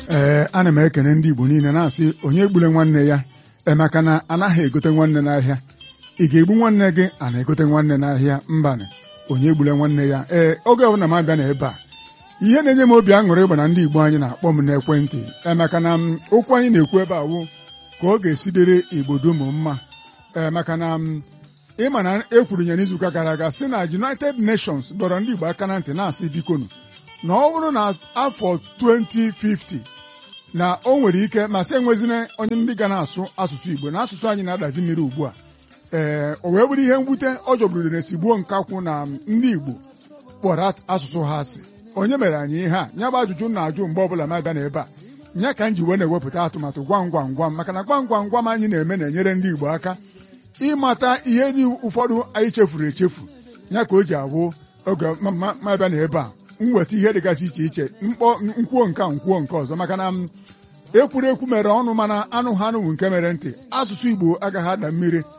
ee ana m ekene ndị Igbo niile na-asị onye egbule nwanne ya emeka na anaghị egote nwanne n'ahịa ị ga-egbu nwanne gị a na-egote nwanne n'ahịa mbanị onye egbule nwanne ya ee oge ọbụla m abịa na ebe a ihe na-enye m obi aṅụrị ịgba na ndị Igbo anyị na-akpọ m n'ekwentị emeka na okwu anyị na-ekwu ebe a wụ ka ọ ga-esi dịrị Igbo dum mma ee maka na ịma na ekwuru ya n'izuụka gara aga sị na United Nations dọrọ ndị Igbo aka na ntị na-asị bikonu na ọ bụrụ na afọ 2050 na o nwere ike ma sị enwezina onye ndị ga na-asụ asụsụ Igbo na asụsụ anyị na-adazi mmiri ugbu a ee o wee bụrụ ihe mwute ọ jọgburu na-esigbuo nkakwụ na ndị Igbo kpọrọ asụsụ ha asị onye mere anyị ihe a nya bụ ajụjụ na-ajụ mgbe ọbụla m abịa n'ebe a nya ka m ji wee na-ewepụta atụmatụ gwam gwam gwam maka na gwam gwam gwam anyị na-eme na-enyere ndị Igbo aka ịmata ihe dị ụfọdụ anyị chefuru echefu ya ka o ji awụ oge ma bịa n'ebe a mweta ihe dịgasị iche iche mkpọ nkwuo nke nkwuo nke ọzọ maka na ekwurekwu mere ọnụ mana anụ ha anụwụ nke mere ntị asụsụ Igbo agaghị ada mmiri